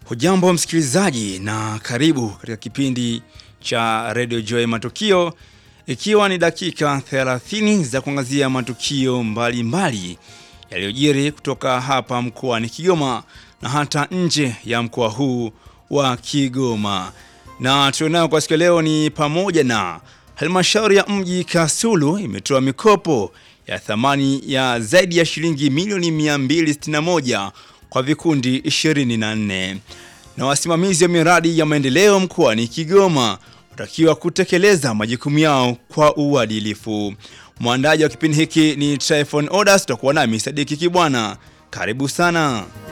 Hujambo msikilizaji na karibu katika kipindi cha Radio Joy Matukio, ikiwa ni dakika 30 za kuangazia matukio mbalimbali yaliyojiri kutoka hapa mkoani Kigoma na hata nje ya mkoa huu wa Kigoma. Na tulionayo kwa siku leo ni pamoja na halmashauri ya mji Kasulu imetoa mikopo ya thamani ya zaidi ya shilingi milioni 261 kwa vikundi 24 na wasimamizi wa miradi ya maendeleo mkoani Kigoma watakiwa kutekeleza majukumu yao kwa uadilifu. Mwandaji wa kipindi hiki ni Tryphon Odas, tutakuwa nami Sadiki Kibwana. Karibu sana.